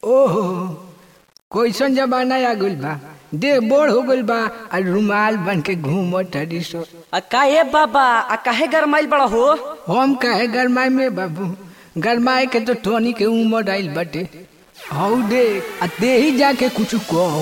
ओहो कैसन जमाना आ गइल बा देह बोढ़ हो गइल बा आ रुमाल बन के घूमत हरी सो आ काहे बाबा आ काहे गरमाइल बड़ा हो हम काहे गरमाए में बाबू गरमाए के तो टोनी के उमर आइल बाटे हौ दे आ दे ही जाके कुछ कहो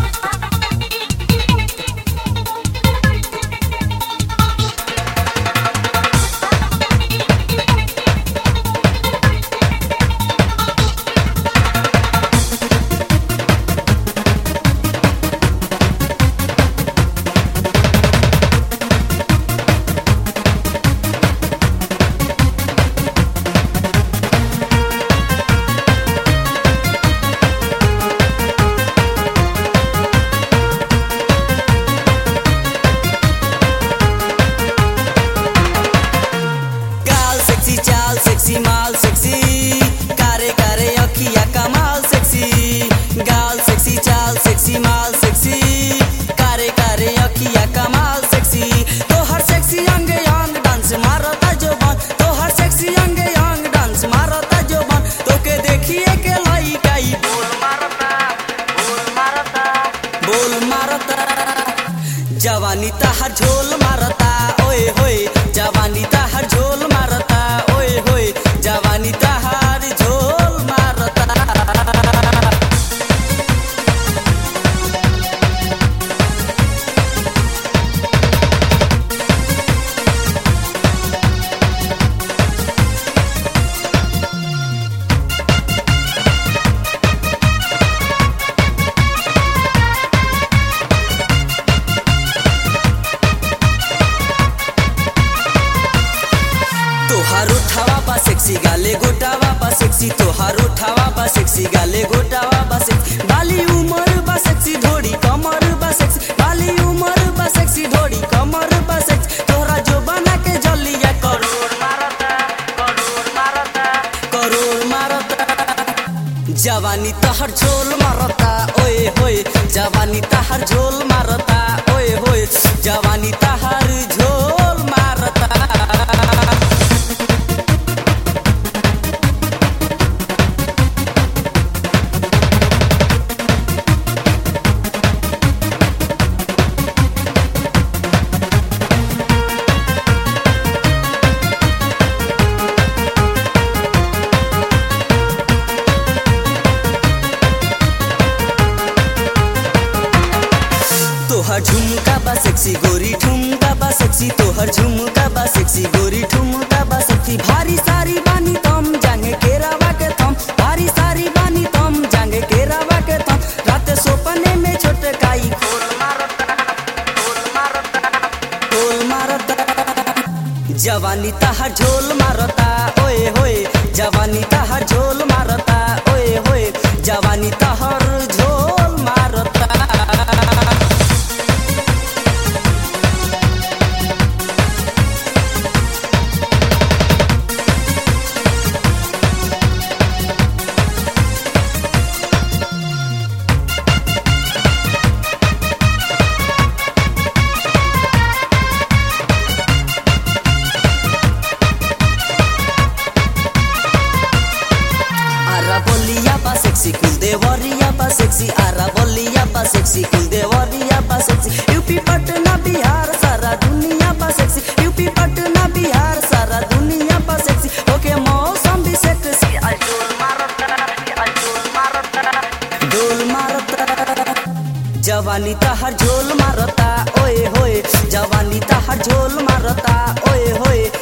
गाल सेक्सी चाल सेक्सी माल सेक्सी कारे कारे अखिया कमाल सेक्सी गाल सेक्सी चाल सेक्सी माल सेक्सी कारे कारे अखिया कमाल सेक्सी तोहर सेक्सी अंग अंग डांस मारता जो बन तोहर सेक्सी अंग अंग डांस मारता जो बन तोके देखिए के लइका ई बोल मारता बोल मारता बोल मारता जवानी तहर झोल मारता ओए होए जवानी तहर झोल मारता ओए होए जवानी तहर झोल मारता तोहार उठावा बा सेक्सी गाले गोटावा बा सेक्सी तोहार उठावा बा सेक्सी गाले गोटावा बा सेक्सी बाली उमर बा सेक्सी धोड़ी कमर बा सेक्सी बाली उमर बा सेक्सी धोड़ी कमर बा सेक्सी तोहरा जो बना के जलिया करोड़ मारता करोड़ मारता करोड़ मारता जवानी तहर झोल मारता ओए होए जवानी तहर झोल मारता ओए होए जवानी तहर झोल मारता तोहर झुमका बा सेक्सी गोरी ठुमका बा सेक्सी तोहर झुमका बा सेक्सी गोरी ठुमका बा सेक्सी भारी सारी बानी तम जांगे केरावा के थम भारी सारी बानी तम जांगे केरावा के थम रात सोपने में छोटकाई खोल मारता खोल मारता खोल मारता जवानी तहर झोल मारता ओए होए जवानी तहर झोल मारता ओए होए जवानी तहर झोल मारता आरा बोलिया बा सेक्सी कुल देवरिया बा सेक्सी आरा बोलिया बा सेक्सी कुल देवरिया बा सेक्सी यूपी पटना बिहार सारा दुनिया बा सेक्सी यूपी पटना बिहार सारा दुनिया बा सेक्सी ओके मौसम भी सेक्सी आज डोल मारता आज डोल मारता डोल मारता जवानी तहर झोल मारता ओए होए जवानी तहर झोल मारता ओए होए